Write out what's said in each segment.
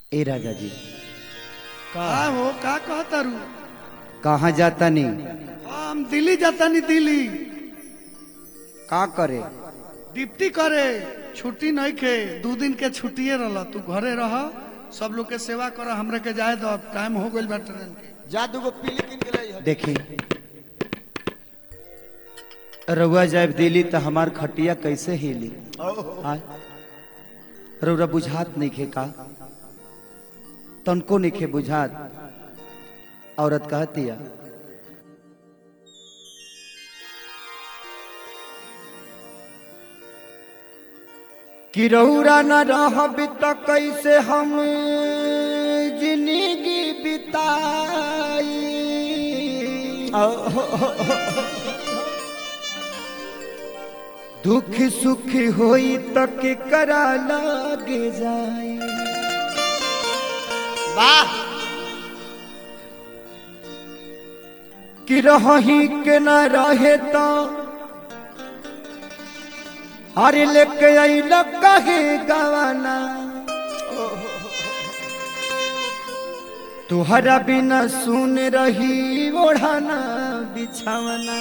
ए राजा जी का हो का कहतारू कहाँ जाता नहीं हम दिल्ली जाता नहीं दिल्ली का करे डिप्टी करे छुट्टी नहीं खे दू दिन के छुट्टिए रहल तू घरे रह सब लोग के सेवा कर हमरे के जाए दो अब टाइम हो गइल बा ट्रेन के जा दूगो पीली किन के लाई देखी रउआ जाए दिल्ली तो हमार खटिया कैसे हिली आय? रउरा बुझात नहीं खे का तनको नहीं खे बुझात औरत कहतिया कि रउरा न रहबी त कैसे हम जिंदगी बिताई दुख सुख होई त के करा लागे जाई वाह कि रही के न रहे तो अरे लेके अल कहे गवाना तुहरा बिना सुन रही ओढ़ाना बिछावना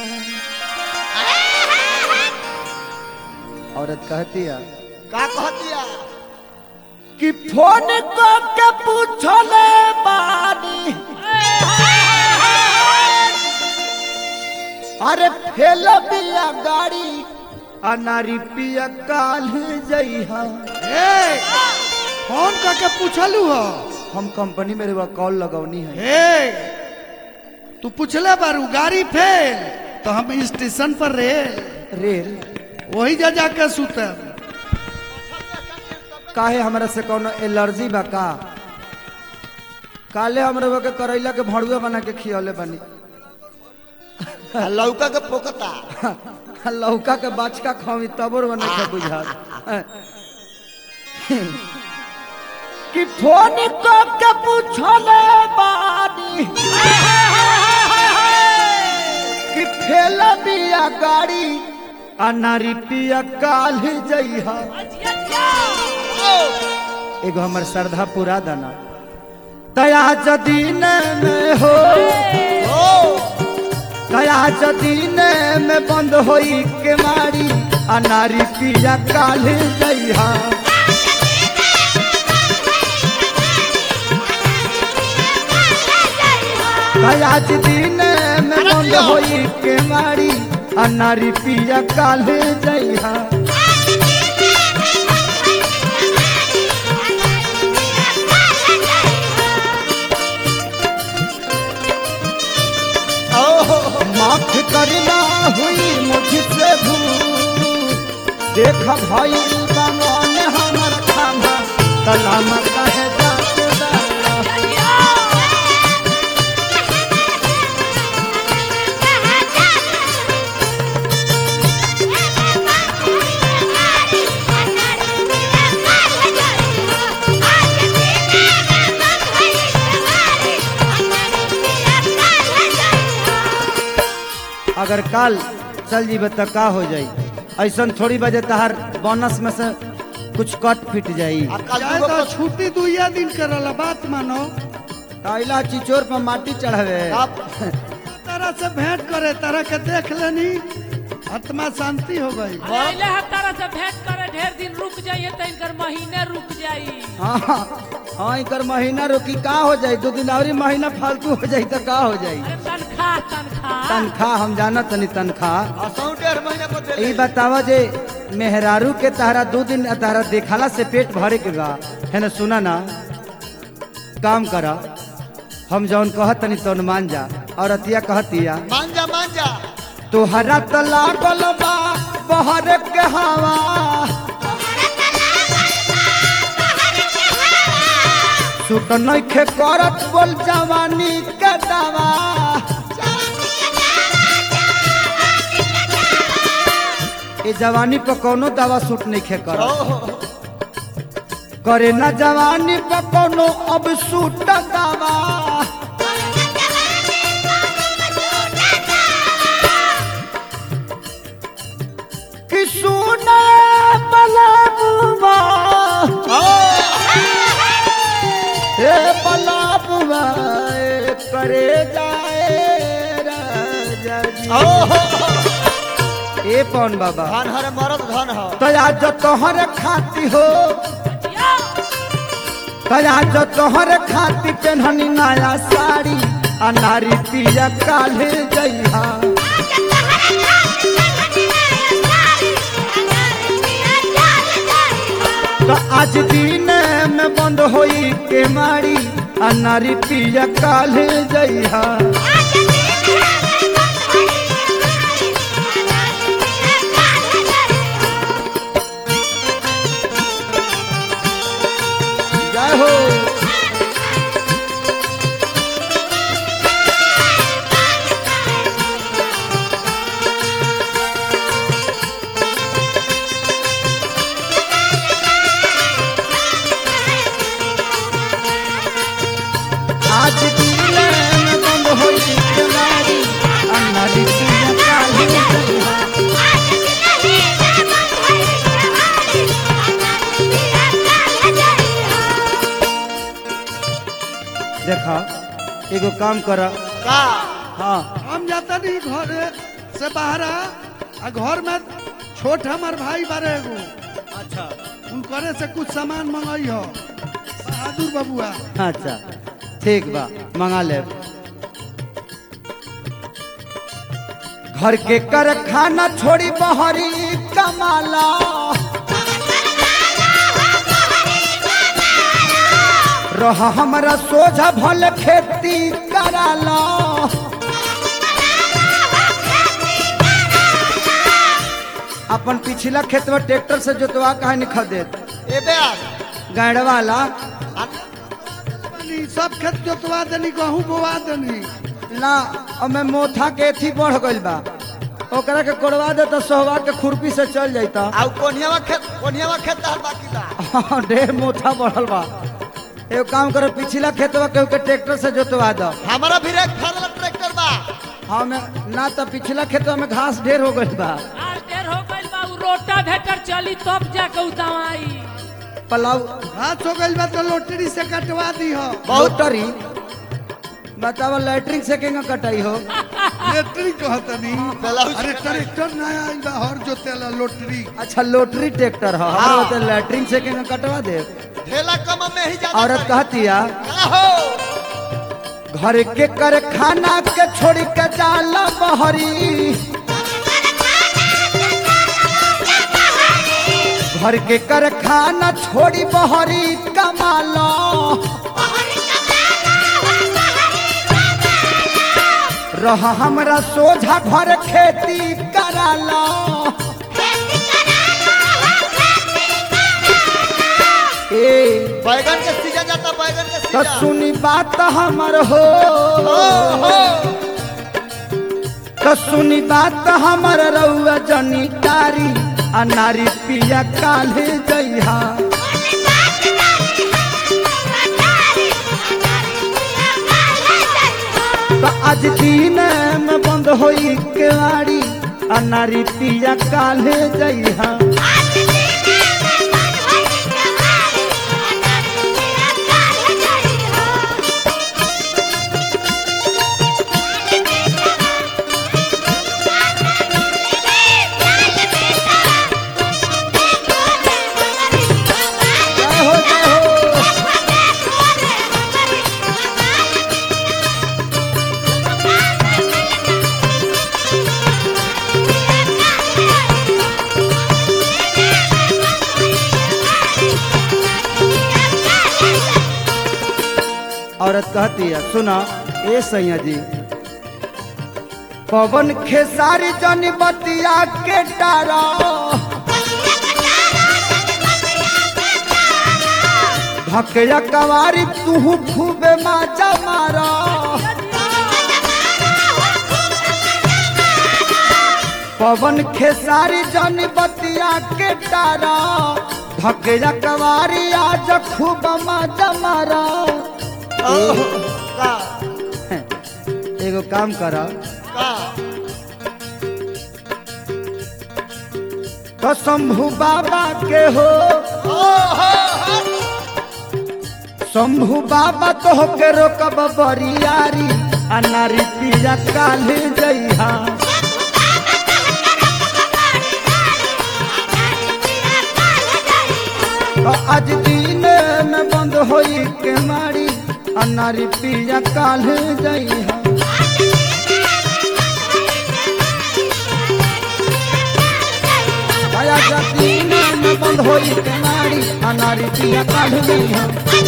औरत कहती है का कहतिया कि फोन को के पूछले बानी अरे फेल बिया गाड़ी अनारी पिया काल जइहा ए फोन करके पूछलू हो हम कंपनी में रेवा कॉल लगौनी है ए तू पूछले बारू गाड़ी फेल तो हम स्टेशन पर रहे रेल वही जा जाके सुतर काहे हमरा से कोनो एलर्जी बा का काले हमरे वो के करैला के भड़ुआ बना के खियौले बनी आ लौका के पोकता लौका के बाचका खावी तबोर बना के बुझा कि फोन को के पूछले बानी कि फेल बिया गाड़ी अनारी पिया काल जइहा एगो हमर श्रद्धा पूरा दना तया जदीन में हो तया जदीन में बंद होई के मारी अनारी पिया काल जइहा तया जदीन में बंद होई के मारी अनारी पिया काल जइहा माफ करना हुई मुझसे भूल देख भाई बमान हमर खामा कलाम कहे जाते दाना। अगर काल चल जीबे तो का हो जाई ऐसा थोड़ी बजे तहार बोनस में से कुछ कट फिट जाई आ कल जाए दूगो तो पछ- छुट्टी दुइया दिन करल बात मानो आइला चिचोर पर माटी चढ़ावे आप तरह से भेंट करे तरह के देख लेनी आत्मा शांति हो गई अरे है तारा से भेंट करे ढेर दिन रुक जाइए तो इनकर महीने रुक जाई हाँ हाँ इकर महीना रोकी का हो जाई दो दिन और महीना फालतू हो जाई तो का हो जाई अरे तनख्वाह तनख्वाह तनख्वाह हम जानत तनी तनख्वाह आ सौ डेढ़ महीने पर दे ई बतावा जे मेहरारू के तारा दो दिन तारा देखाला से पेट भरे के बा है ना सुना ना काम करा हम जौन कहत तनी तौन मान जा और अतिया कहतिया मान जा मान जा तोहरा त लागल बा बहर के हवा सुत नइखे करत बोल जवानी के दवा ए जवानी पर कोनो दवा सूट नइखे करत करे न जवानी पर कोनो अब सूट दवा ए बलाबुआ ए करे जाए राजा जी। ओहो ए पवन बाबा धन हर मरद धन हो तो आज तोहर खाती हो तो आज तोहर खाती पेन्हनी नया साड़ी आ नारी पिया काले जइहा तो आज दिन में बंद होई के मारी आ नारी पिया काले जइहा जय हो आज दिन में बंद होई के मारी आ नारी पिया काले जइहा देखा एगो काम कर का हाँ हम जाता नहीं घर से बाहर आ घर में छोट हमार भाई बारे एगो अच्छा उनकरे से कुछ सामान मंगाई हो बहादुर बबुआ अच्छा ठीक बा मंगा ले घर के कर खाना छोड़ी बहरी कमाला रह हमरा सोझा भल खेती कराला अपन पिछला खेत में ट्रैक्टर से जोतवा काहे नहीं खदेत ए ब्यास गाड़ वाला बनी, सब खेत जोतवा देनी गहूँ बोवा देनी ना अब मैं मोथा के एथी बढ़ गइल बा ओकरा के कोड़वा दे तो सोहवा के खुरपी से चल जाता आउ कोनियावा खेत कोनियावा खेत तहर बाकी बा हाँ, ढेर मोथा बढ़ल बा एगो काम करो पिछला खेतवा केहू के ट्रैक्टर से जोतवा दो हमारा भी एक फरल ट्रैक्टर बा हाँ मैं ना तो पिछला खेतवा में घास ढेर हो गइल बा आज देर हो गइल बा उ रोटा भेटर चली तब जाके उ दवाई पलाव हाथ हो गई बा तो लोटरी से कटवा दी हो मोटरी बतावा लैटरिन से केंगा कटाई हो लोटरी कहतनी ब्लाउज अरे ट्रैक्टर नया आई बा हर जोतेला लोटरी अच्छा लोटरी ट्रैक्टर हो हमरा बता लैटरिन से केंगा कटवा दे ढेला कम में ही ज्यादा औरत कहती है का हो घर के कर खाना के छोड़ के जाला बहरी घर के कर खाना छोड़ी बहरी कमालो रह हमरा सोझा घर खेती करालो ए बैगन के सीजन जाता बैगन के तो सीजन सुनी बात हमर हो तो सुनी बात हमर रउआ जनी तारी आ नारी पिया काले जइहा तो आज दिन में बंद होई केवाड़ी आ नारी पिया काले जइहा जय हो जय हो औरत कहती है सुना ए सैया जी पवन खेसारी जनी बतिया के डारा धकया कवारी तू खूबे माचा मारा पवन खेसारी जनी बतिया के डारा धकया कवारी आज खूब माचा मारा ओह, का एगो काम कर का तो शंभू बाबा के हो ओह, हो, हो। शंभु बाबा तो के रोकब बरियारी आ नारी पिया काले जइहा तो आज दिन में बंद होई के मारी आ नारी पिया काले जइहा आया जाती में बंद होई के मारी आ नारी पिया काले जइहा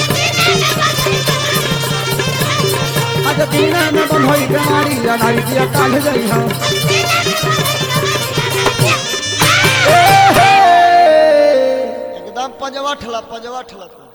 आज दिन में बंद होई के मारी आ नारी पिया काले जइहा ए हे एकदम पंजवा ठला पंजवा ठला